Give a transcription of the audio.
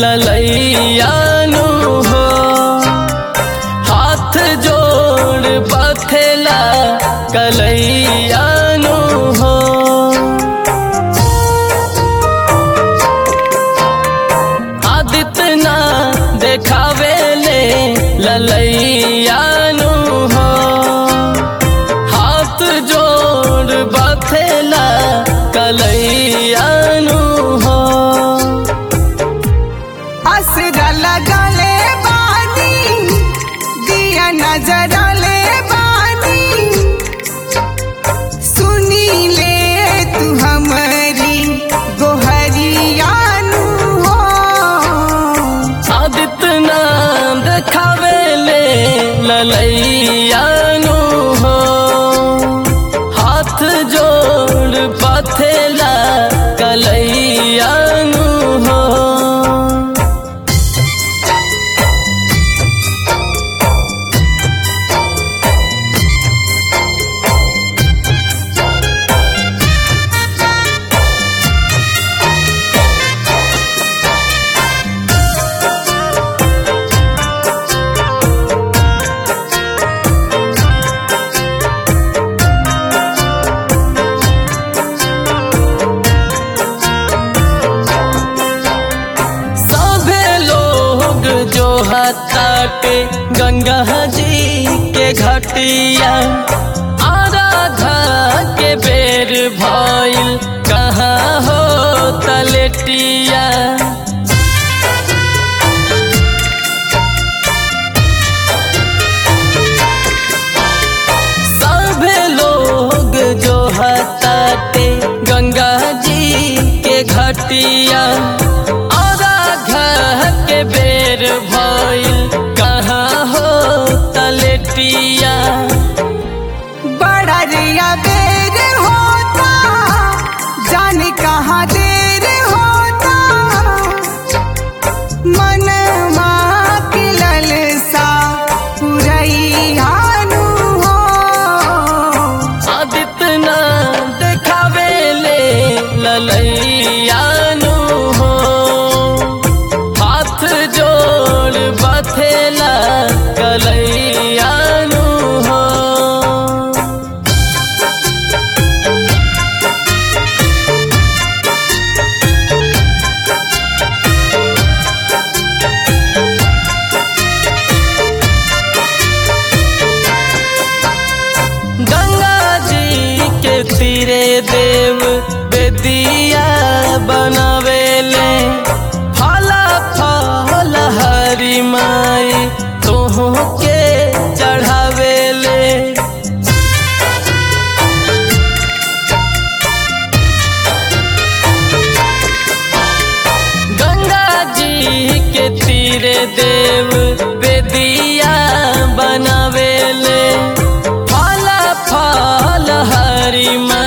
ललैयानु हो हाथ जोड़ बथेला कलैयानु हो आदित्य ना देखावे ले ललैयानु हो हाथ जोड़ बथेला कलैयानु हो असरा लगले बानी दिया नजरले बानी सुनी ले तू हमारी गोहरियानु हो आदित्य नाम देखावे ले ललैयानु हो हाथ जोड़ पथेला कलैयानु हो सभे लोग जो हताटे गंगा जी के घटिया आराधा के बेर भइल कहाँ हो तलेटिया सभे लोग जो हताटे गंगा जी के घटिया आराधा के बेर भइल कहाँ हो तलेटिया बड़ा रिया बेर होता जाने कहाँ देर होता मन के ललसा पुरैयानु हो आदित्य ना देखावे ले ललैयानु हो हाथ जोड़ बथेला कलैयानु हो गंगा जी के तीरे देव बेदिया बनावेले फला फल हरी माई तोह के चढ़ावेले गंगा जी के तीरे देव बेदिया बनावेले फल फल हरी माई